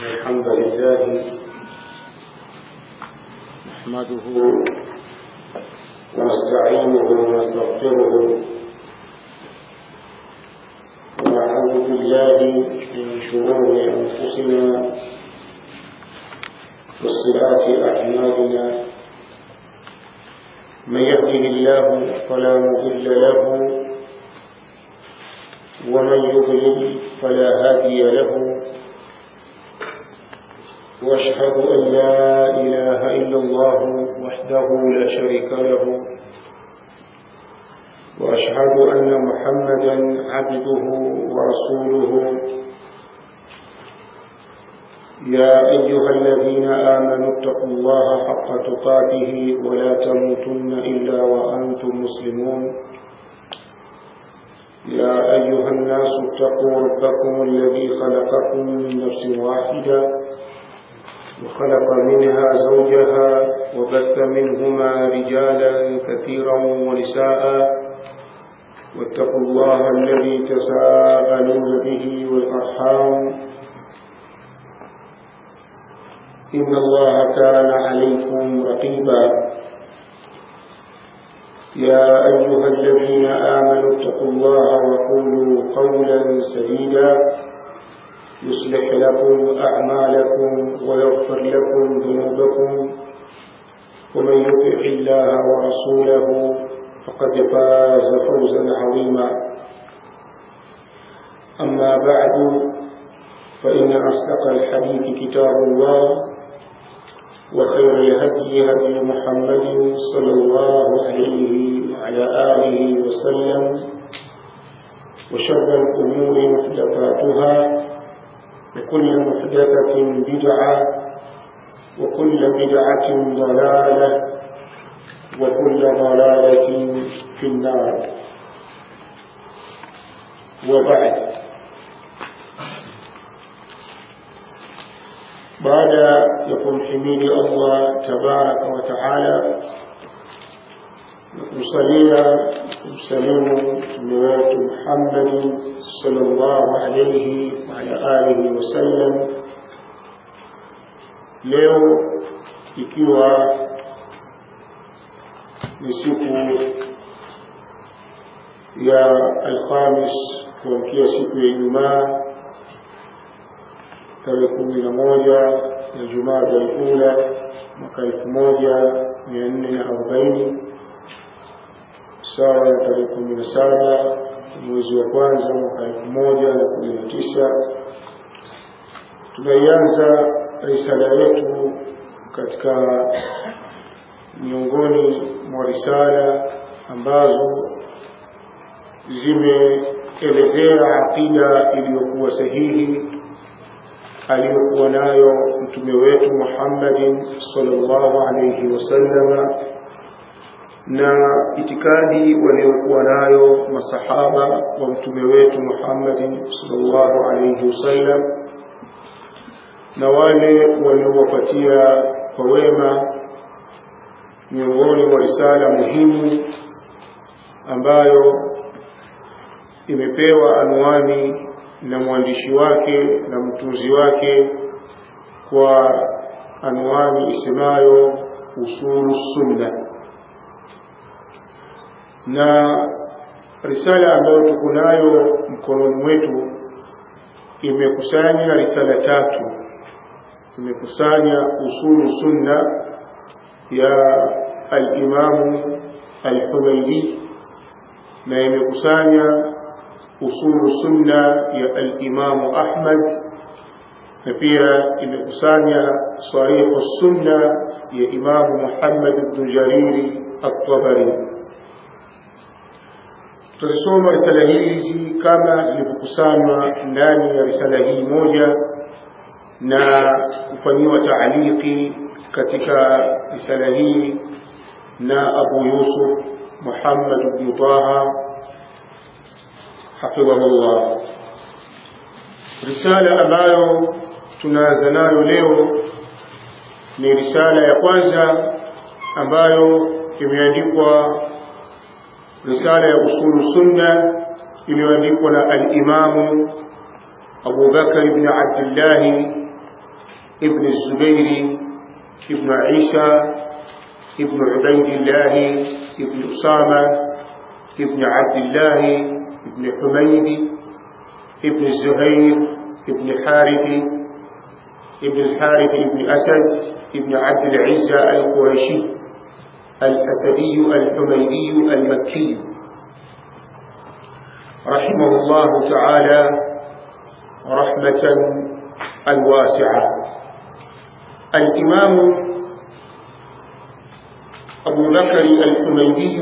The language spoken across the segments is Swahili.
الحمد لله نحمده ونستعينه ونستغفره ونعوذ بالله من شرور أنفسنا وصفات أعمالنا من يهده الله فلا مضل له ومن يضلل فلا هادي له واشهد ان لا اله الا الله وحده لا شريك له واشهد ان محمدا عبده ورسوله يا ايها الذين امنوا اتقوا الله حق تقاته ولا تموتن الا وانتم مسلمون يا أيها الناس اتقوا ربكم الذي خلقكم من نفس واحدة وخلق منها زوجها وبث منهما رجالا كثيرا ونساء واتقوا الله الذي تساءلون به والأرحام إن الله كان عليكم رقيبا يا أيها الذين آمنوا اتقوا الله وقولوا قولا سديدا يصلح لكم أعمالكم ويغفر لكم ذنوبكم ومن يطع الله ورسوله فقد فاز فوزا عظيما أما بعد فإن أصدق الحديث كتاب الله وخير الهدي هدي محمد صلى الله عليه وعلى آله وسلم وشر الأمور محدثاتها وكل محدثة بدعة وكل بدعة ضلالة وكل ضلالة في النار وبعد baada ya kumhimidi Allah tabaraka wa taala na kumsalia kumsalimu mtume wetu Muhammad sallallahu alayhi wa ala alihi wasallam. Leo ikiwa ni siku ya Alhamis kuamkia siku ya Ijumaa tarehe kumi na moja ya Jumada al-Ula mwaka elfu moja mia nne na arobaini sawa na tarehe kumi na saba mwezi wa kwanza mwaka elfu moja na kumi na tisa tunaianza risala yetu katika miongoni mwa risala ambazo zimeelezea aqida iliyokuwa sahihi aliyokuwa nayo mtume wetu Muhammadin sallallahu alayhi wasallama na itikadi waliokuwa nayo masahaba wa mtume wetu Muhammadin sallallahu alayhi wasallam na wale waliowapatia kwa wema miongoni mwa risala muhimu ambayo imepewa anwani na mwandishi wake na mtunzi wake kwa anwani isemayo usulu sunna na risala ambayo tuko nayo mkononi mwetu imekusanya risala tatu imekusanya usulu sunna ya al-Imamu al-Humaydi na imekusanya usulu sunna ya al-Imam Ahmad na pia imekusanya sarihu sunna ya Imam Muhammad ibn Jariri at-Tabari. Tutasoma risala hizi kama zilivyokusanywa ndani ya risala hii moja na kufanyiwa taaliki katika risala hii na Abu Yusuf Muhammad ibn Taha hafidhahullah. Risala ambayo tunaanza nayo leo ni risala ya kwanza ambayo imeandikwa risala ya usulu sunna iliyoandikwa na al-Imamu Abu Bakar ibn Abdullah ابن الزبير ابن عيسى ابن عبيد الله ابن أسامة ابن عبد الله ابن حميد ابن الزهير ابن حارث ابن الحارث ابن أسد ابن عبد العزة القرشي الأسدي الحميدي المكي رحمه الله تعالى رحمة الواسعة الإمام أبو بكر الحميدي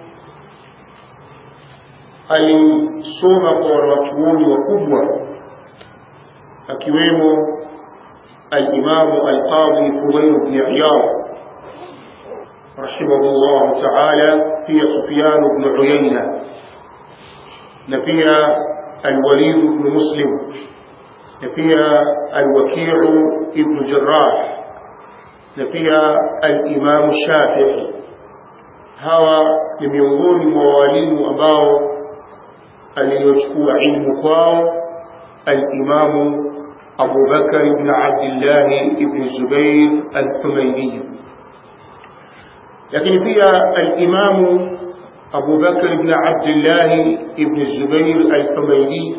alisoma kwa wanachuoni wakubwa akiwemo alimamu alqadhi fudail bni iyad rahimahullahu taala pia sufyan bnu uyaina na pia alwalid bnu muslim na pia alwakiu ibnu jarah na pia alimamu shafii hawa ni miongoni mwa walimu ambao aliyochukua ilmu kwao alimamu Abu Bakar ibn Abdullah ibn Zubair al-Humaydi lakini pia alimamu Abu Bakar ibn Abdullah ibn Zubair al-Humaydi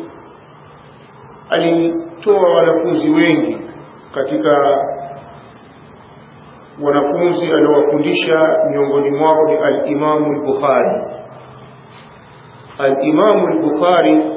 alitoa wanafunzi wengi katika wanafunzi aliowafundisha miongoni mwao ni al-Imamu al-Bukhari الإمام البخاري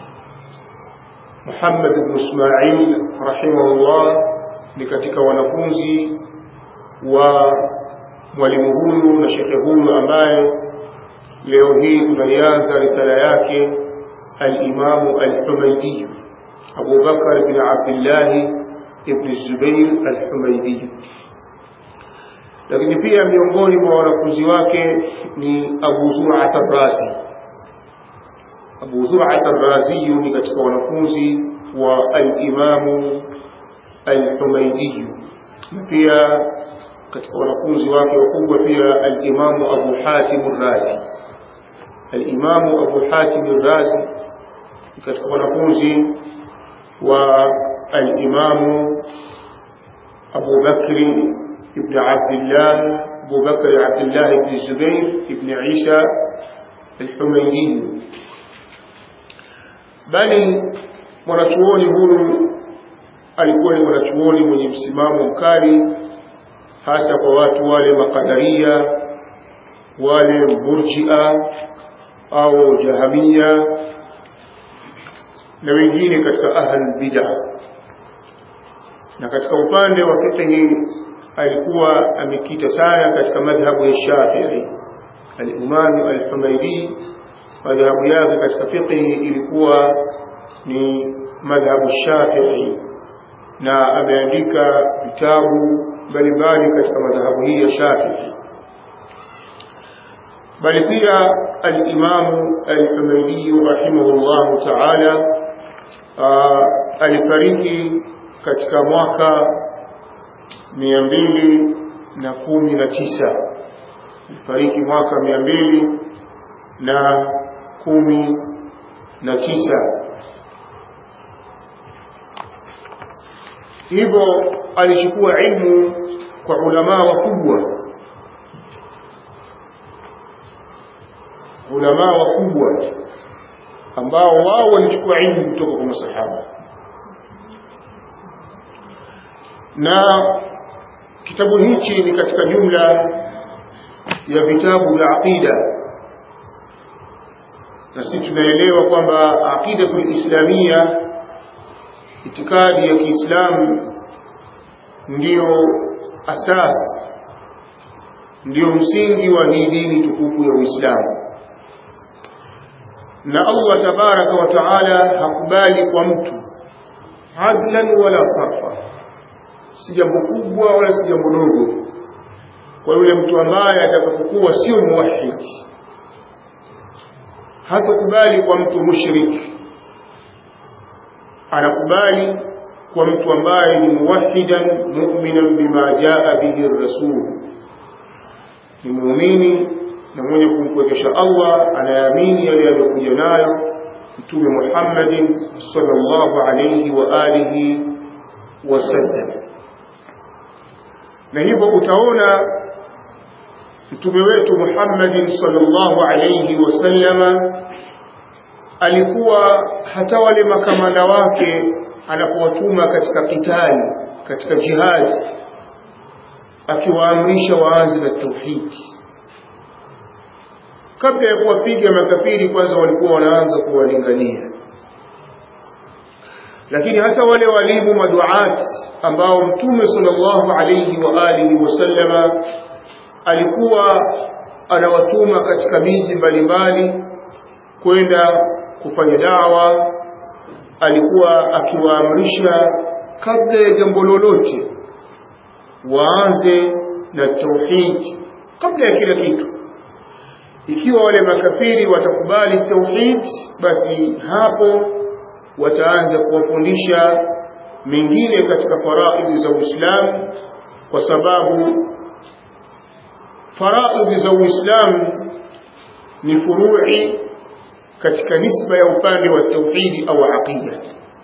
محمد بن إسماعيل رحمه الله لكتك wanafunzi wa mwalimu huyu na shekhe huyu ambaye leo hii tunaianza risala yake alimamu alhumaidi abu bakar bin abdillahi ibn zubair alhumaidi lakini pia miongoni mwa wanafunzi wake ni abu zurat arrazi Abu Zur'at ar-Razi ni katika wanafunzi wa al-Imamu al-Humaydi na pia katika wanafunzi wake wakubwa pia al-Imamu Abu Hatim ar-Razi al-Imamu Abu Hatim ar-Razi katika wanafunzi wa al-Imamu Abu Bakr ibn Abdullah Abu Bakr Abdullah ibn Zubair ibn Isa al-Humaydi bali mwanachuoni huyu alikuwa ni mwanachuoni mwenye msimamo mkali hasa kwa watu wale makadaria wale murjia au jahamia na wengine katika ahl bid'a na katika upande wa fiqhi alikuwa amekita sana katika madhhabu ya Shafi'i al-Imam al-Humaydi madhhabu yake katika fiqhi ilikuwa ni madhhabu Shafi'i na ameandika vitabu mbalimbali katika madhhabu hii ya Shafi'i bali pia al-Imam al-Humaydi rahimahullah ta'ala alifariki katika mwaka mia mbili na kumi na tisa alifariki mwaka mia mbili na kumi na tisa hivyo alichukua ilmu kwa ulamaa wakubwa ulamaa wakubwa ambao wao walichukua ilmu kutoka kwa masahaba na kitabu hichi ni katika jumla ya vitabu vya aqida na sisi tunaelewa kwamba aqidatul islamia itikadi ya Kiislamu ndiyo asas ndiyo msingi wa hii dini tukufu ya Uislamu na Allah tabaraka wa taala hakubali kwa mtu adlan wala sarfa si jambo kubwa wala si jambo dogo kwa yule mtu ambaye atakapokuwa sio muwahidi hatakubali kwa mtu mushrik anakubali kwa mtu ambaye ni muwahidan mu'minan bima jaa bihi rasul ni muumini na mwenye kumkwekesha Allah anaamini yale aliyokuja nayo mtume Muhammadin sallallahu alayhi wa alihi wasallam na hivyo utaona mtume wetu Muhammadin sallallahu alayhi wasallama alikuwa hata wale makamanda wake anapowatuma katika kitali katika jihad akiwaamrisha waanze na tauhidi kabla ya kuwapiga makafiri kwanza walikuwa wanaanza kuwalingania lakini hata wale walimu maduat ambao mtume sallallahu alayhi wa alihi wasallama alikuwa anawatuma katika miji mbalimbali kwenda kufanya dawa alikuwa akiwaamrisha kabla ya jambo lolote waanze na tauhid kabla ya kila kitu ikiwa wale makafiri watakubali tauhid basi hapo wataanza kuwafundisha mengine katika faraidhi za Uislamu kwa sababu faraidhi za Uislamu ni furu'i katika nisba ya upande wa tauhidi au aqida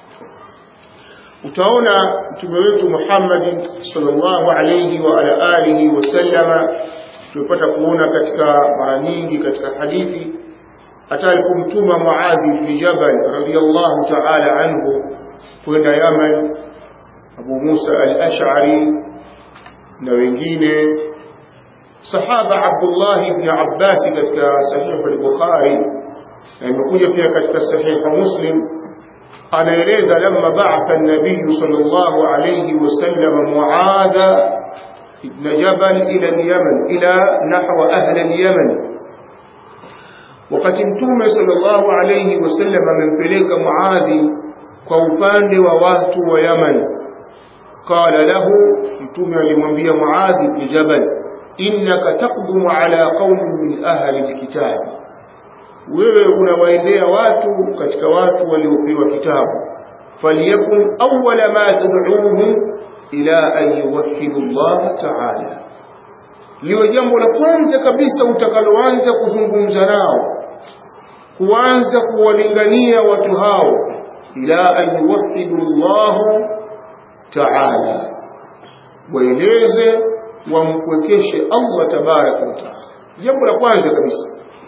utaona mtume wetu Muhammad sallallahu alayhi wa ala alihi wasallama tumepata kuona katika mara nyingi katika hadithi hata alipomtuma Muadh bin Jabal radhiyallahu ta'ala anhu kwenda Yaman Abu Musa al-Ash'ari na wengine sahaba Abdullah ibn Abbas katika sahih al-Bukhari na imekuja pia katika sahih Muslim anaeleza lamma ba'atha an-nabiy sallallahu alayhi wasallam Muadh ibn Jabal ila al-Yaman ila nahwa ahli al-Yaman wakati mtume sallallahu alayhi wasallam amempeleka Muadhi kwa upande wa watu wa Yaman qala lahu mtume alimwambia Muadhi ibn Jabal innaka taqdumu ala qaumin min ahli alkitab wewe unawaendea watu katika watu waliopewa kitabu falyakun awwala ma tad'uhum ila an yuwahhidu Allah ta'ala liwe jambo la kwanza kabisa utakaloanza kuzungumza nao kuanza kuwalingania watu hao ila an yuwahhidu Allah ta'ala waeleze wamkwekeshe Allah tabaraka wa taala jambo la kwanza kabisa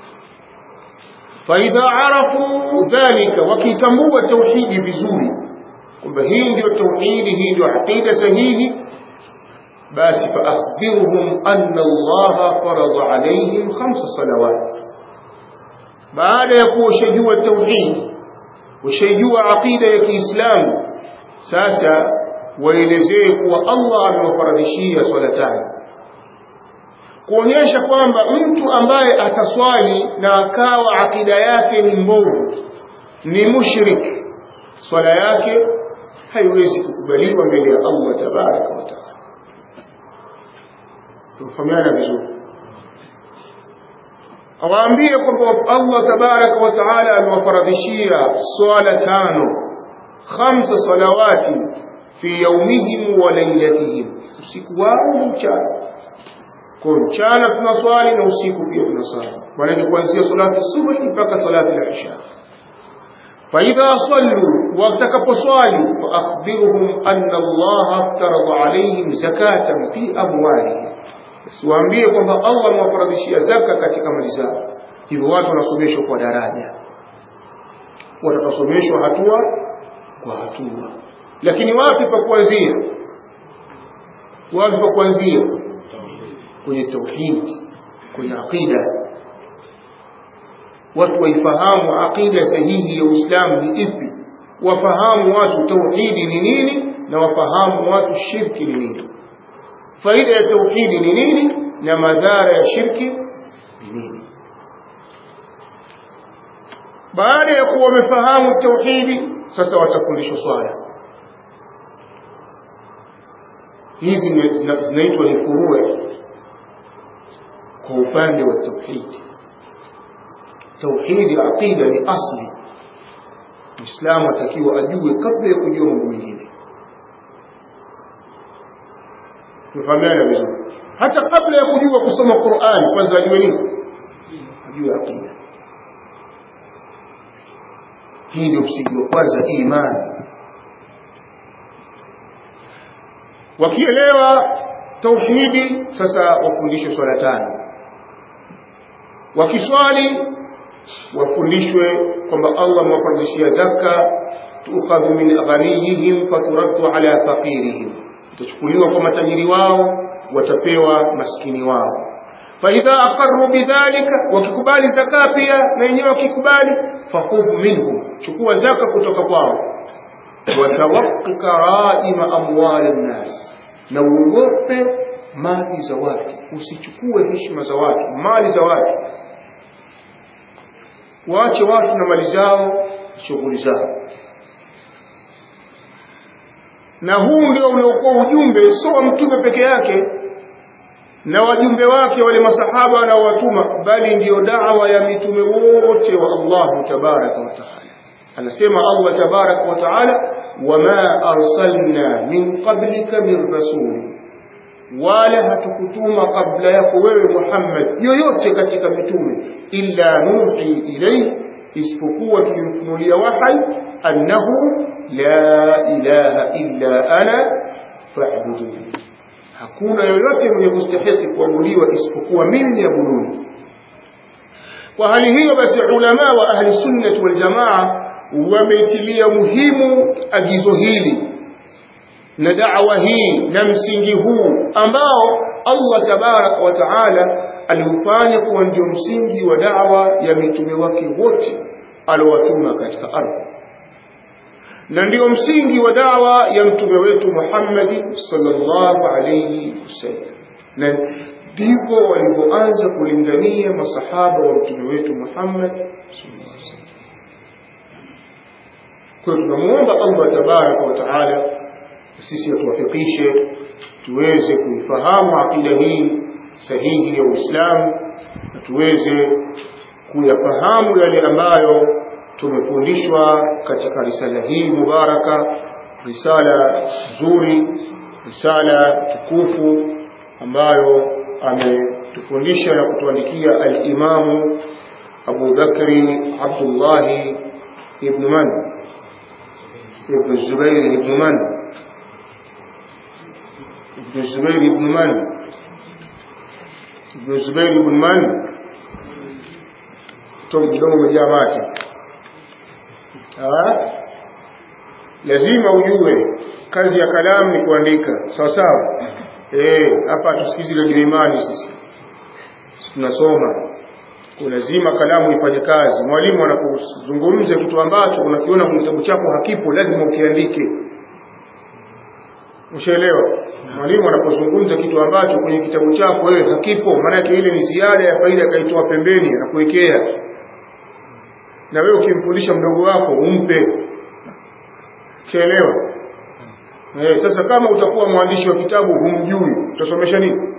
faidha arafu dhalika wakitambua tauhidi vizuri kwamba hii ndio tauhidi hii ndio aqida sahihi basi faakhbirhum anna Allah farada alayhim khamsa salawat baada ya kuwa ushajua tauhidi ushajua aqida ya Kiislamu sasa waelezee kuwa Allah amewafaradhishia swala tano kuonyesha kwamba mtu ambaye ataswali na akawa akida yake ni mbovu ni mushrik swala yake haiwezi kukubaliwa mbele ya Allah tabaraka wa taala tufahamiana vizuri awaambie kwamba Allah tabaraka wa taala amewafaradhishia swala tano khamsa salawati fi yaumihim wa lailatihim usiku wao na mchana kwa mchana tunaswali na usiku pia tunaswali maana kuanzia salati subuhi mpaka salati al-isha فإذا صلوا وتكبصالي فأخبرهم أن الله افترض عليهم زكاة في أموالهم siwaambie kwamba Allah amewafaradhishia zaka katika mali zao hivyo watu wanasomeshwa kwa daraja watasomeshwa hatua kwa hatua lakini wapi pa kuanzia wapi pa kuanzia kwenye tauhid kwenye aqida watu waifahamu aqida sahihi ya Uislamu ni ipi wafahamu watu tauhidi ni nini na wafahamu watu shirki ni nini faida ya tauhidi ni nini na madhara ya shirki ni nini baada ya kuwa wamefahamu tauhidi sasa watafundishwa swala hizi zinaitwa ni furua kwa upande wa tauhidi tauhidi aqida ni asli muislamu atakiwa ajue kabla ya kujua mambo mengine tufahamiana vizuri hata kabla ya kujua kusoma Qur'an kwanza ajue nini ajue aqida hii ndio msingi wa kwanza imani wakielewa tauhidi sasa wafundishwe swala tano wakiswali wafundishwe kwamba Allah amewafaradhishia zaka tukhadhu min aghaniyihim faturaddu ala faqirihim itachukuliwa kwa matajiri wao watapewa maskini wao faidha aqarru bidhalika wakikubali zaka pia na wenyewe wakikubali fakhudh minhum chukua zaka kutoka kwao watawaqi karaima amwali nnas na uogope mali za watu usichukue heshima za watu mali za watu waache watu na mali zao shughuli zao na huu ndio uliokuwa ujumbe sio wa mtume peke yake na wajumbe wake wale masahaba wanaowatuma bali ndiyo da'wa ya mitume wote wa Allah tabaraka wa taala anasema Allah tabaraka wa taala wama arsalna min qablika min rasul wala hatukutuma kabla yako wewe Muhammad yoyote katika mitume illa nuhi ilayhi isipokuwa tulimfunulia wahai annahu la ilaha illa ana fa'buduni hakuna yoyote mwenye kustahiki kuabudiwa isipokuwa mimi niabuduni kwa hali hiyo basi ulama wa ahli sunnah wal jamaa wameitilia muhimu agizo hili na da'wa hii na msingi huu ambao Allah tabarak wa taala aliufanya kuwa ndio msingi wa da'wa ya mitume wake wote aliowatuma katika ardhi na ndio msingi wa dawa ya mtume wetu Muhammad sallallahu alayhi wasallam na ndivyo walivyoanza kulingania masahaba wa mtume wetu Muhammad sallallahu alayhi wasallam kwa tunamuomba Allah tabaraka wa taala sisi atuwafikishe tuweze kuifahamu akida hii sahihi ya Uislamu na tuweze kuyafahamu yale ambayo tumefundishwa katika risala hii mubaraka risala nzuri risala tukufu ambayo ametufundisha na kutuandikia al-Imamu Abu Bakri Abdullah ibn Man ibn Zubair ibn Man ibn Zubair ibn Man ibn Zubair ibn Man toka kidogo umejaa mate lazima ujue kazi ya kalamu ni kuandika sawa sawa eh hapa tusikizi la imani sisi tunasoma kwa lazima kalamu ifanye kazi mwalimu anapozungumza kitu ambacho unakiona kwenye kitabu chako hakipo lazima ukiandike ushaelewa mwalimu anapozungumza kitu ambacho kwenye kitabu chako wewe hakipo maana yake ile ni ziada ya faida kaitoa pembeni anakuwekea na wewe ukimfundisha mdogo wako umpe chaelewa eh sasa kama utakuwa mwandishi wa kitabu humjui utasomesha nini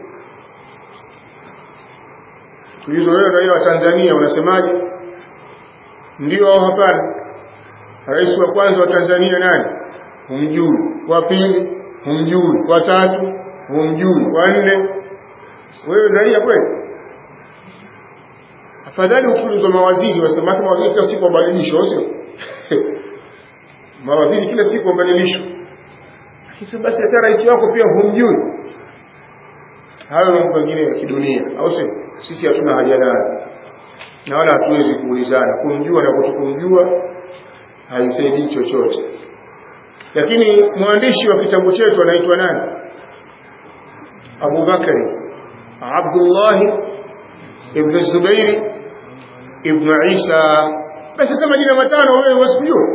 tulizo wewe raia wa Tanzania unasemaje ndio au hapana rais wa kwanza wa Tanzania nani humjui wa pili humjui wa tatu humjui wa nne wewe raia kweli afadhali ukiulizwa mawaziri wasema mawaziri kila siku wabadilishwa sio mawaziri kila siku wabadilishwa kisa basi hata rais wako pia humjui hayo mambo mengine ya kidunia au sio sisi hatuna haja nayo na wala hatuwezi kuulizana kumjua na kutokumjua haisaidii chochote lakini mwandishi wa kitabu chetu anaitwa nani Abu Bakari Abdullah ibn Zubairi ibn Isa basi kama jina matano wewe wasijua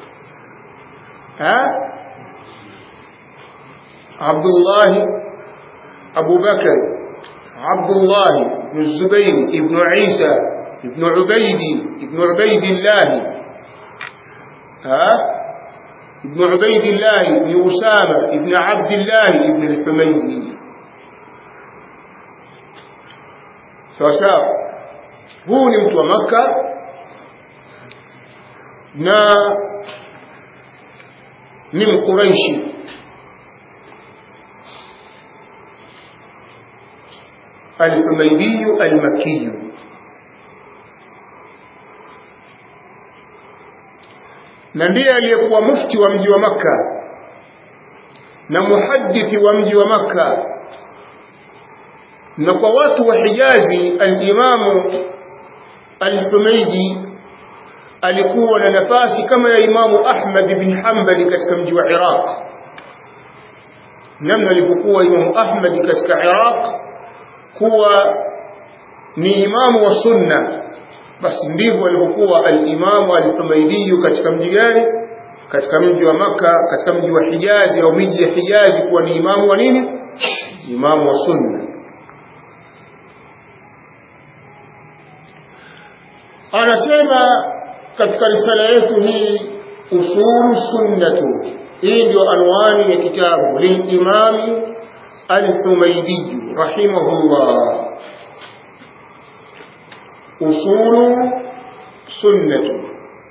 ha Abdullah Abu Bakar Abdullah ibn Zubair ibn Isa ibn Ubaidi ibn Ubaidillah ha ابن عبيد الله ابن أسامة ابن عبد الله ابن الحميدي sawa sawa huu ni mtu wa maka na ni mkuraishi alhumaydiyu almakiyu na ndiye aliyekuwa mufti wa mji wa makka na muhadithi wa mji wa makka na kwa watu wa Hijazi al-Imamu al-Humaydi alikuwa na nafasi kama ya Imamu Ahmad bin Hanbali katika mji wa Iraq namna alipokuwa Imamu Ahmad katika Iraq kuwa ni imamu wa sunna basi ndivyo alivyokuwa al-Imamu al-Humaydi katika mji gani katika mji wa maka katika mji wa Hijazi au miji ya Hijazi kuwa ni imamu wa nini imamu wa sunna anasema katika risala yetu hii usulu sunnatu hii ndio anwani ya kitabu lilimami al-Humaydi rahimahullah usulu sunnatu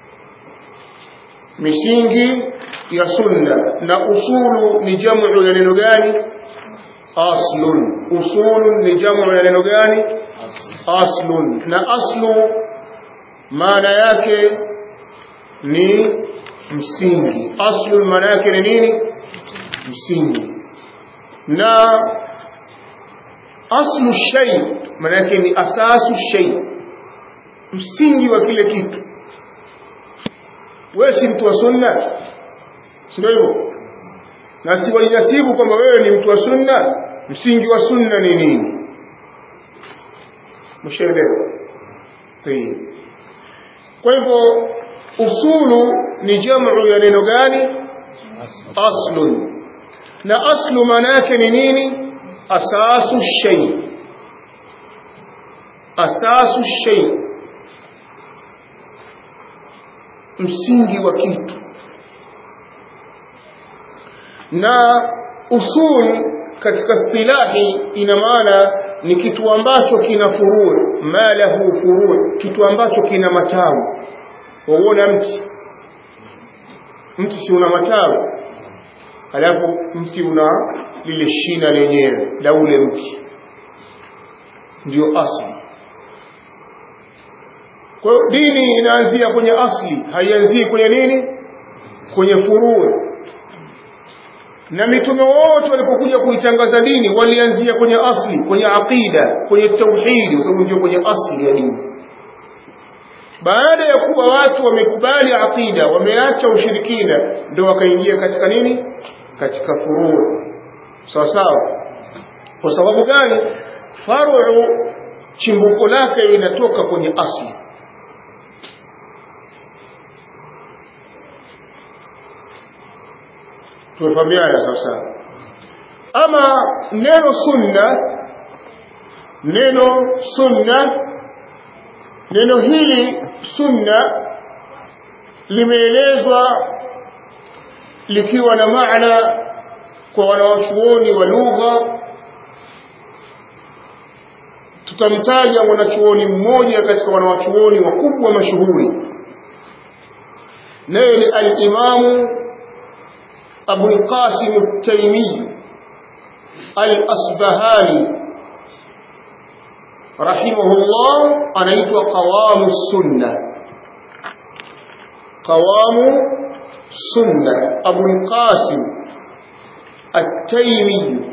misingi ya sunna na usulu ni jamu ya neno gani aslun usulu ni jamu ya neno gani aslun na aslu maana yake ni msingi aslu maana yake ni nini msingi na aslu shay maana yake ni asasu shay msingi wa kile kitu wewe si mtu wa sunna sio hivyo na si wainasibu kwamba wewe ni mtu wa sunna msingi wa sunna ni nini mshaelewa kwa hivyo usulu ni jamu ya neno gani aslun na aslu maana yake ni nini asasu shay asasu shay msingi wa kitu na usul katika istilahi ina maana ni kitu ambacho kina furuu ma lahu furuu kitu ambacho kina matawi waona mti mti si una matawi alafu mti una lile shina lenyewe la ule mti ndio asli kwa hiyo dini inaanzia kwenye asli haianzii kwenye nini kwenye furuu na mitume wote walipokuja kuitangaza dini walianzia kwenye asli kwenye aqida kwenye tauhidi kwa sababu ndio kwenye asli ya dini baada ya kuwa watu wamekubali aqida wameacha ushirikina ndio wakaingia katika nini katika furuu sawa sawa kwa sababu gani faru chimbuko lake inatoka kwenye asli tumefahamiana sasa ama neno sunna neno sunna neno hili sunna limeelezwa likiwa na maana kwa wanawachuoni wa lugha tutamtaja mwanachuoni mmoja katika wanawachuoni wakubwa mashuhuri naye ni al-Imamu أبو القاسم التيمي الأصبهاني رحمه الله أنيت قوام السنة قوام السنة أبو القاسم التيمي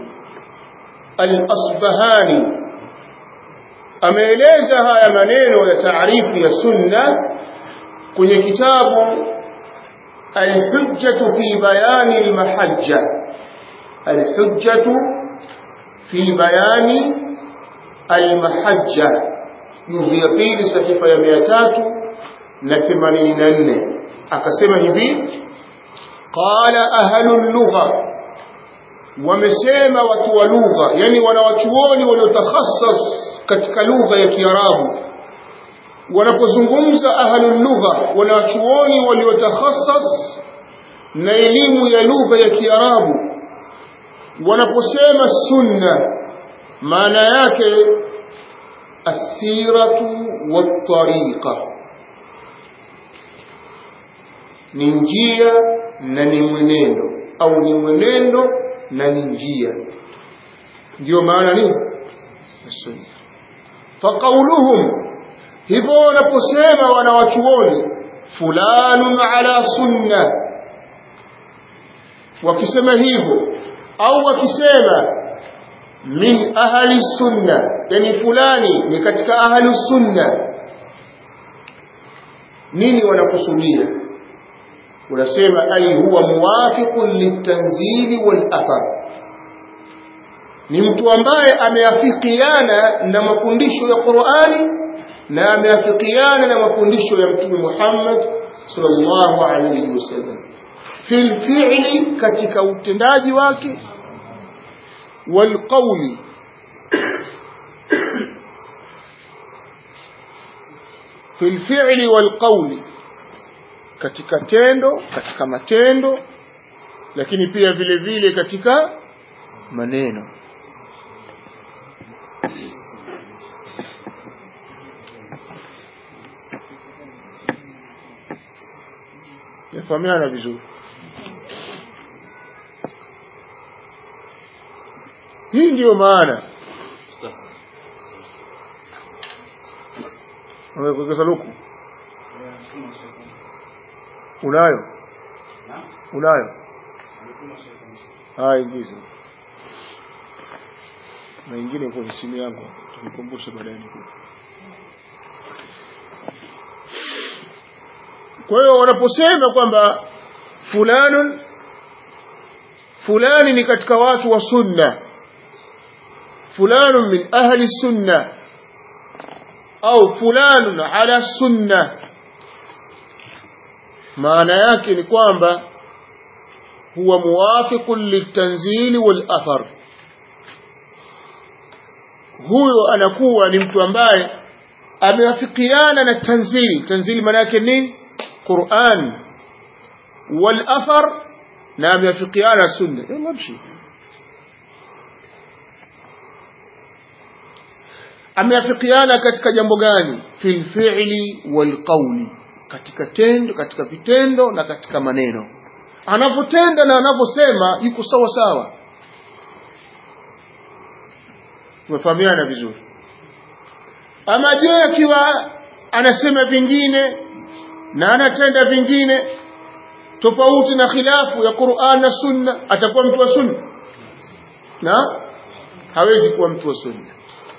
الأصبهاني ameeleza haya maneno ya taarifu ya sunna kwenye kitabu الحجة في بيان المحجة الحجة في بيان المحجة جزء pili sahifa ya 384 akasema hivi qala ahlul lugha wamesema watu wa lugha yani wanawachuoni waliotakhassas katika lugha ya Kiarabu wanapozungumza ahlul lugha wanachuoni waliotakhassas na elimu ya lugha ya Kiarabu wanaposema sunna maana yake athiratu wattariqa ni njia na ni mwenendo au ni mwenendo na ni njia ndio maana nini sunna faqauluhum hivyo wanaposema wanawachuoni fulanun ala sunna wakisema hivyo au wakisema min ahli sunna yani fulani ni katika ahli sunna nini wanakusudia unasema ai huwa muwafiqun litanzili wal athar ni mtu ambaye ameafikiana na mafundisho ya Qur'ani na ameafikiana na mafundisho ya Mtume Muhammad sallallahu alaihi wasallam fil fi'li katika utendaji wake wal qawli fil fi'li wal qawli katika tendo katika matendo lakini pia vile vile katika maneno yafahamiana vizuri hii ndiyo maana umekuwekeza luku unayo unayo haya ingiza na ingine kwenye simu yangu tukikumbusha baadaye nikupe kwa hiyo wanaposema kwamba fulanun fulani ni katika watu wa sunna fulanun min ahli sunna au fulanun ala sunna maana yake ni kwamba huwa muwafiqun litanzili wal athar huyo anakuwa ni mtu ambaye amewafikiana na tanzili tanzili maana yake nini Qur'an wal athar na amewafikiana sunna yalla mshi amewafikiana katika jambo gani fil fi'li wal qawli katika tendo katika vitendo na katika maneno anapotenda na anaposema yuko sawa sawa tumefahamiana vizuri ama je akiwa anasema vingine na anatenda vingine tofauti na khilafu ya Qur'an na Sunna atakuwa mtu wa Sunna na hawezi kuwa mtu wa Sunna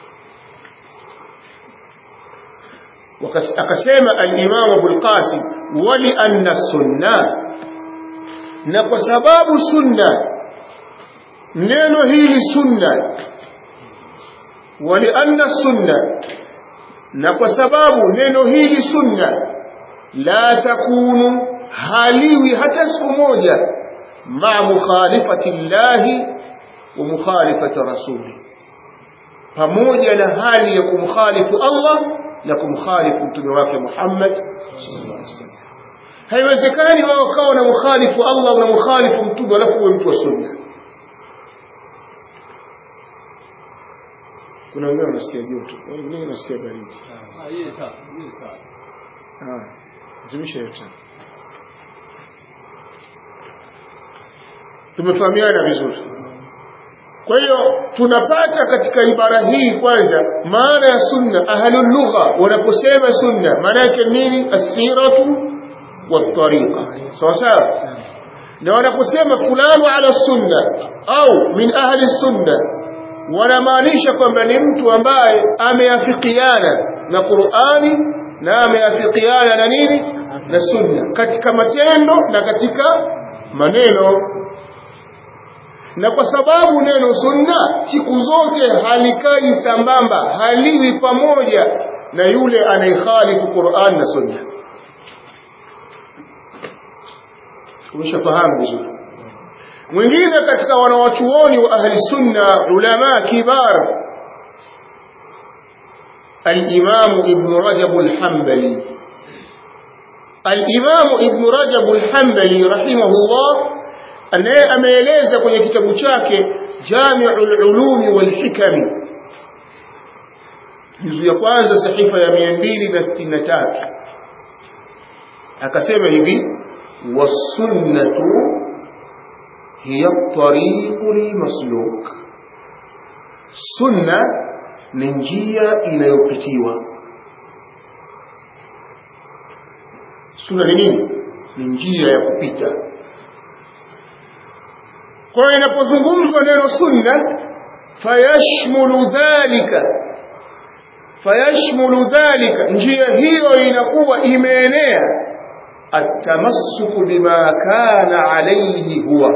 akasema al-Imam Abu al-Qasim wali anna sunna na kwa sababu sunna neno hili sunna wali anna sunna na kwa sababu neno hili sunna la takunu haliwi hata siku moja ma mukhalifati llahi wa mukhalifati rasuli pamoja na hali ya kumkhalifu Allah na kumkhalifu mtume wake Muhammad sallallahu alaihi wasallam haiwezekani wao kawa na mukhalifu Allah na mukhalifu mtume alafu uwe mtu wa sunna kuna wengine wanasikia joto wengine wanasikia baridi ah zimisha yote tumefahamiana vizuri kwa hiyo tunapata katika ibara hii kwanza maana ya sunna ahlul lugha wanaposema sunna maana yake nini asiratu والطريقة sawa sawa na wanaposema fulani ala sunna au min ahli sunna wanamaanisha kwamba ni mtu ambaye ameafikiana na Qur'ani na ameafikiana na nini na sunna katika matendo na katika maneno na kwa sababu neno sunna siku zote halikai sambamba haliwi pamoja na yule anayekhalifu Qur'an na sunna umeshafahamu vizuri mwingine katika wanawachuoni wa ahli sunna ulama kibar الإمام ابن رجب الحنبلي الإمام ابن رجب الحنبلي رحمه الله anaye ameeleza kwenye kitabu chake Jami'ul Ulumi wal Hikam juzu ya kwanza sahifa ya 263 akasema hivi wasunnatu hiya at-tariqul masluk sunna ni njia inayopitiwa sunna ni nini ni njia ya kupita kwa hiyo inapozungumzwa neno sunna fayashmulu dhalika fayashmulu dhalika njia hiyo inakuwa imeenea atamassuku bima kana alayhi huwa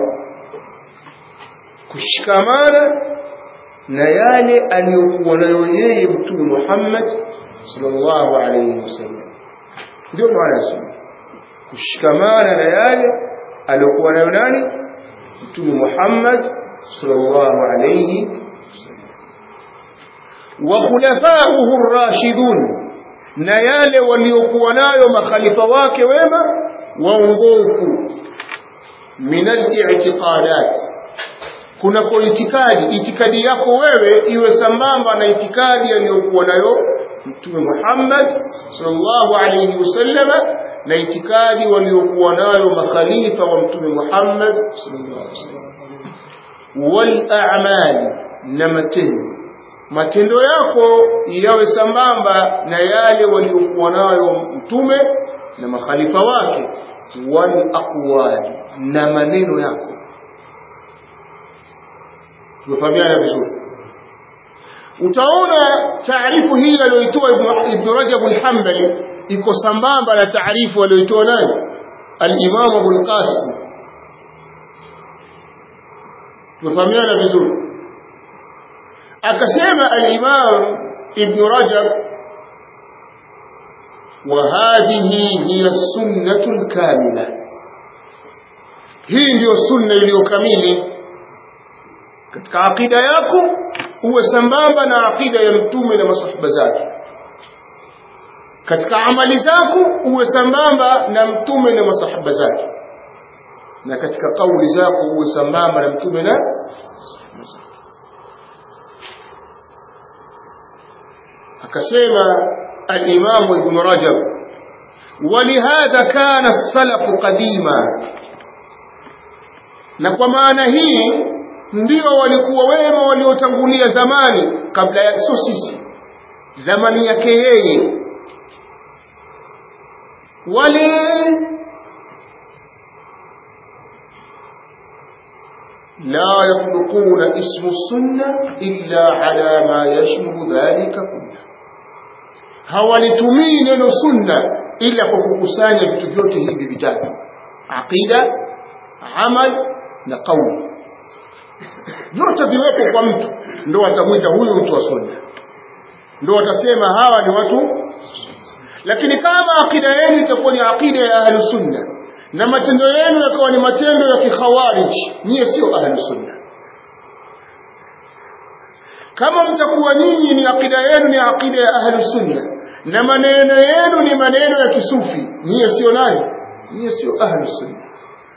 kushikamana na yale aliyokuwa nayo yeye mtume Muhammad sallallahu alayhi wasallam ndio maana sunna kushikamana na yale aliyokuwa nayo nani mtume Muhammad sallallahu alayhi wa khulafa'uhu ar-rashidun na yale waliokuwa nayo makhalifa wake wema waongofu min al-i'tiqadat kuna kwa itikadi itikadi yako wewe iwe sambamba na itikadi aliyokuwa nayo mtume Muhammad sallallahu alayhi wasallam na itikadi waliokuwa nayo makhalifa wa mtume Muhammad sallallahu alayhi wasallam wal a'mali na matendo matendo yako yawe sambamba na yale waliokuwa nayo mtume na makhalifa wake wal aqwali na maneno yako tumefahamiana vizuri utaona taarifu hii aliyoitoa ibn Rajab al-Hanbali iko sambamba na taarifu aliyoitoa nani al-Imam Abu al-Qasim tumefahamiana vizuri akasema al-Imam ibn Rajab وهذه هي السنة الكاملة hii ndiyo sunna iliyokamili katika akida yako uwe sambamba na akida ya mtume na masahaba zake katika amali zako uwe sambamba na mtume na masahaba zake na katika kauli zako uwe sambamba na mtume na masahaba zake akasema الإمام ابن رجب ولهذا كان السلف قديما na kwa maana hii ndio walikuwa wema waliotangulia zamani kabla ya sio sisi zamani yake yeye wale la yatluquna ismu sunna illa ala ma yashmulu dhalika kullah hawalitumii neno sunna ila kwa kukusanya vitu vyote hivi vitatu aqida amal na qauli vyote viwepo kwa mtu ndo watamwita huyu mtu wa sunna ndo watasema hawa ni watu lakini kama akida yenu itakuwa ni akida ya ahlu sunna na matendo yenu yakawa ni matendo ya kikhawarij niye sio ahlu sunna kama mtakuwa nyinyi ni akida yenu ni akida ya ahlu sunna na maneno yenu ni maneno ya kisufi niye sio nani niye sio ahlu sunna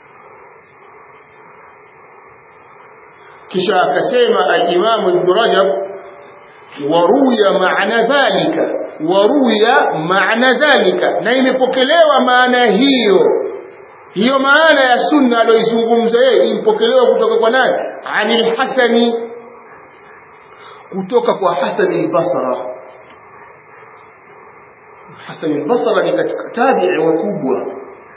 kisha akasema al-Imam Ibn Rajab waruya maana dhalika waruya maana dhalika na imepokelewa maana hiyo hiyo maana ya sunna aliyoizungumza yeye impokelewa kutoka kwa nani anil hasani kutoka kwa Hasan al-Basra Hasan al-Basra ni katika tabi'i wakubwa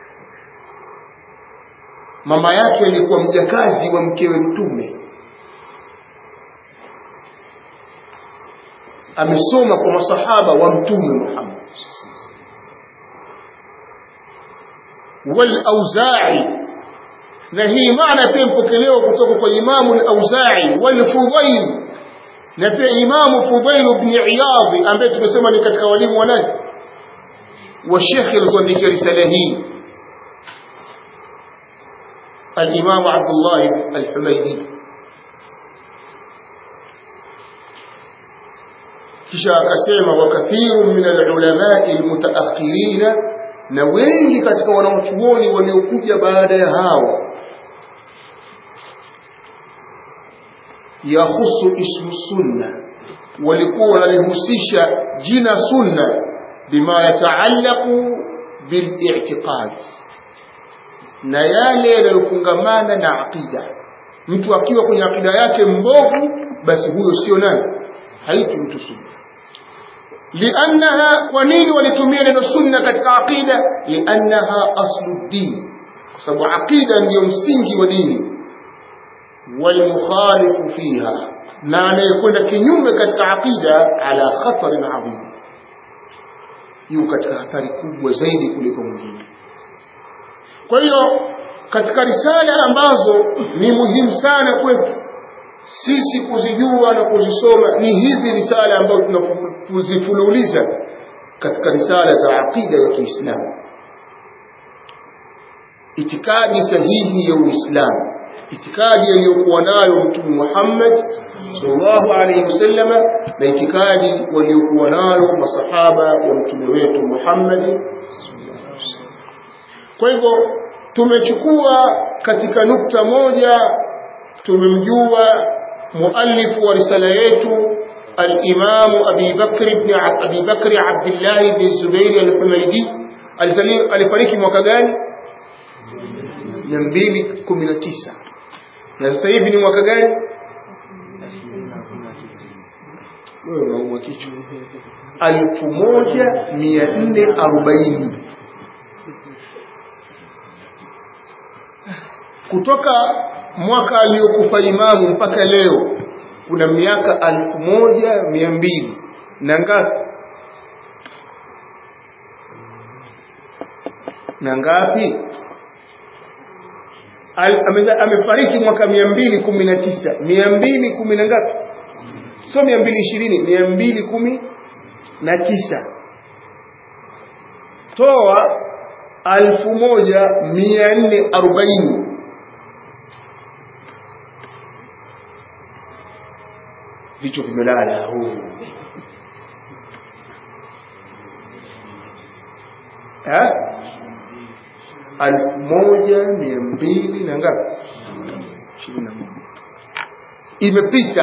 mama yake alikuwa mjakazi wa mkewe mtume amesoma kwa masahaba wa mtume Muhammad wal auza'i na hii maana pia mpokelewa kutoka kwa imamu al-auza'i wal fudayl na pia imamu fudayl ibn iyad ambaye tumesema ni katika walimu wa nani wa shekhi aliyoandikia risala hii الإمام عبد الله الحميدي kisha akasema wakathiru min alulamai almutaakhirina na wengi katika wanaochuoni waliokuja baada ya hao yahusu ismu sunna walikuwa wanalihusisha jina sunna bima yataallaqu bili'tiqad na yale yanayofungamana na aqida mtu akiwa kwenye aqida yake mbovu basi huyo sio nani haitwi mtu sunna liannaha kwa nini walitumia neno sunna katika aqida liannaha aslu din kwa sababu aqida ndiyo msingi wa dini walmukhalifu fiha na anayekwenda kinyume katika aqida ala khatarin adhim yuko katika hatari kubwa zaidi kuliko mwingine kwa hiyo katika risala ambazo ni muhimu sana kwetu sisi kuzijua na kuzisoma ni hizi risala ambazo tunazifululiza katika risala za aqida ya Kiislamu itikadi sahihi ya Uislamu itikadi aliyokuwa nayo Mtume Muhammad sallallahu alaihi wasallama na itikadi waliokuwa nayo masahaba wa mtume wetu Muhammad kwa hivyo tumechukua katika nukta moja tumemjua muallif wa risala yetu الإمام أبي بكر بن أبي بكر عبد الله بن الزبير الحميدي alifariki mwaka gani 219 na sasa hivi ni mwaka gani wewe unaumwa kichwa alfu moja mia nne arobaini kutoka mwaka aliyokufa imamu mpaka leo kuna miaka alfu moja mia mbili na ngapi na ngapi Al, ame, amefariki mwaka mia mbili kumi na tisa mia mbili kumi na ngapi sio mia mbili ishirini mia mbili kumi na tisa toa alfu moja mia nne arobaini vichwa vimelala huu alfu moja mia mbili na ngapi ishirini na moja imepita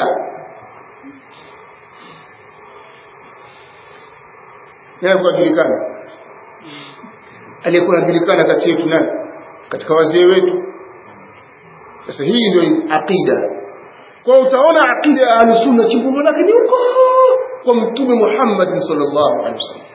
alikuwa anajulikana aliyekuwa anajulikana kati yetu nani katika wazee wetu sasa hii ndio aqida kwa utaona aqida ya ahlusunna chimbuko lake ni huko kwa mtume Muhammad sallallahu alaihi wasallam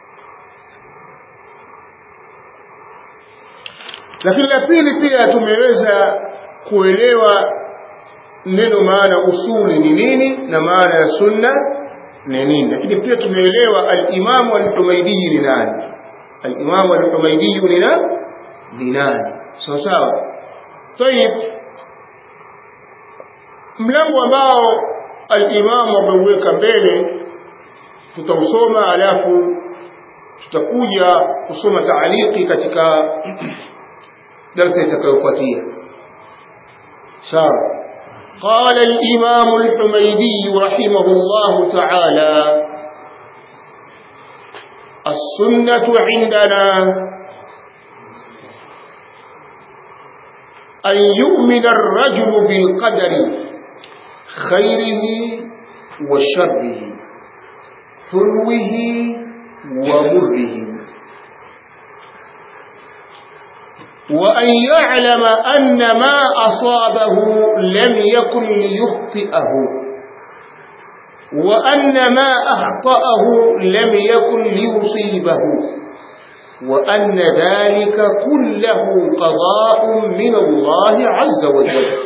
lakini la pili pia tumeweza kuelewa neno maana usuli ni nini na maana ya sunna ni nini lakini pia tumeelewa al-Imam al-Humaydi ni nani al-Imam al-Humaydi ni nani ni nani sawa sawa طيب mlango ambao al-Imam ameuweka mbele tutausoma alafu tutakuja kusoma taaliki katika darasa itakayofuatia sawa قال الإمام الحميدي رحمه الله تعالى السنة عندنا أن يؤمن الرجل بالقدر خيره وشره حلوه ومره وأن يعلم أن ما أصابه لم يكن ليخطئه وأن ما أخطأه لم يكن ليصيبه وأن ذلك كله قضاء من الله عز وجل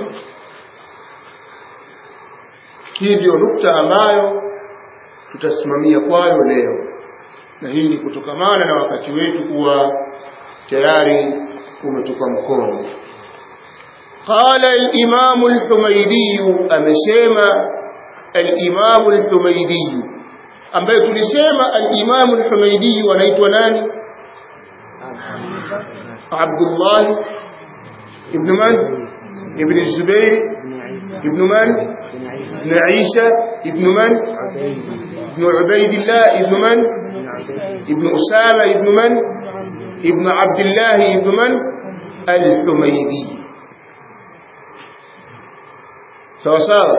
hii ndio nukta ambayo tutasimamia kwayo leo na hii ni kutokamana na wakati wetu kuwa tayari umetupa mkono قال الإمام الحميدي أمسيما الإمام الحميدي ambaye tulisema al-Imam al-Humaydi wanaitwa nani Abdullah ibn man ibn Zubair ibn man ibn Isa ibn man ibn Ubaydillah ibn man ibn Usama ibn man ibn Abdullah ibn man al-Humaydi sawa sawa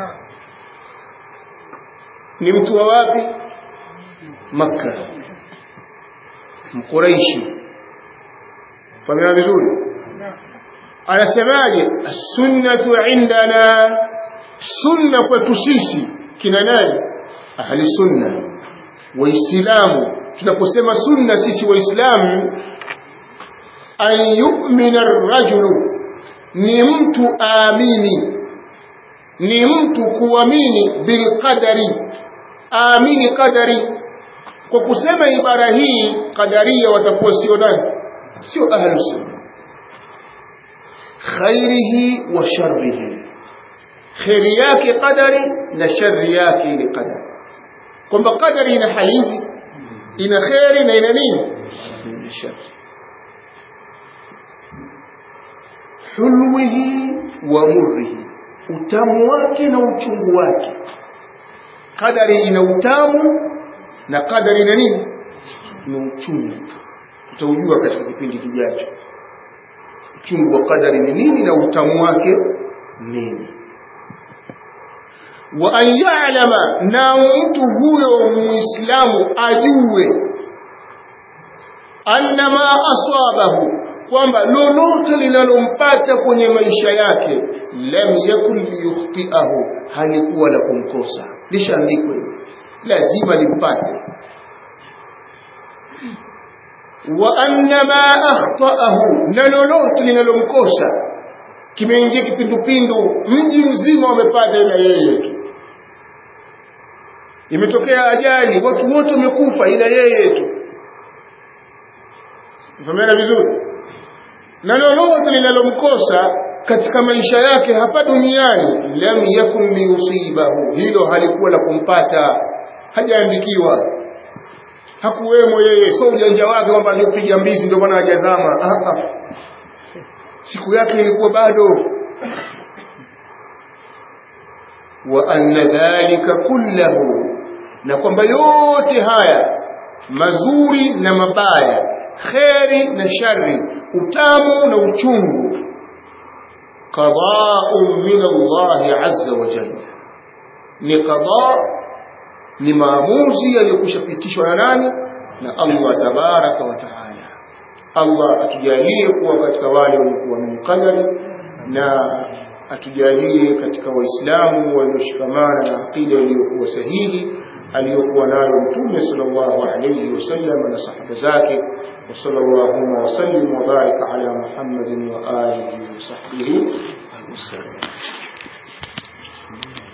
ni mtu wa wapi Makka mkuraishi famia vizuri anasemaje as-sunnatu indana sunna kwetu sisi kina nani ahli sunna waislamu tunaposema sunna sisi waislamu an yu'mina ar-rajulu ni mtu aamini ni mtu kuamini bilqadari aamini qadari kwa kusema ibara hii qadaria watakuwa sio nani sio ahlu sunna khairihi wa sharrihi kheri yake qadari na shari yake ni qadari kwamba qadari ina hali hizi ina kheri na ina nini ina shari hulwihi wa murrihi utamu wake na uchungu wake qadari ina utamu na qadari ina nini ni uchungu utaujua katika kipindi kijacho uchungu wa qadari ni nini na utamu wake nini wa an ya'lama na mtu huyo muislamu ajue anna ma asabahu kwamba lolote linalompata kwenye maisha yake lam yakun liyukhtiahu halikuwa la kumkosa lishaandikwa hivyo lazima limpate wa anna ma akhtaahu na lolote linalomkosa kimeingia kipindupindu mji mzima wamepata ila yeye tu imetokea ajali watu wote wamekufa ila yeye tu mfahamiana vizuri na lolote linalomkosa katika maisha yake hapa duniani lam yakun liyusibahu hilo halikuwa la kumpata hajaandikiwa hakuwemo yeye so ujanja wake kwamba alipiga mbizi ndio maana hajazama siku yake ilikuwa bado wa anna dhalika kullahu na kwamba yote haya mazuri na mabaya kheri na shari utamu na uchungu qada'un min Allah azza wa jalla ni qada ni maamuzi yaliyokushapitishwa na nani na Allah tabaraka wa taala Allah atujalie kuwa katika wale waliokuwa na qadari na atujalie katika waislamu walioshikamana na aqida iliyokuwa sahihi aliyokuwa nayo mtume sallallahu alayhi wasallam na sahaba zake وصلى اللهم وسلم وبارك على محمد وآله وصحبه وسلم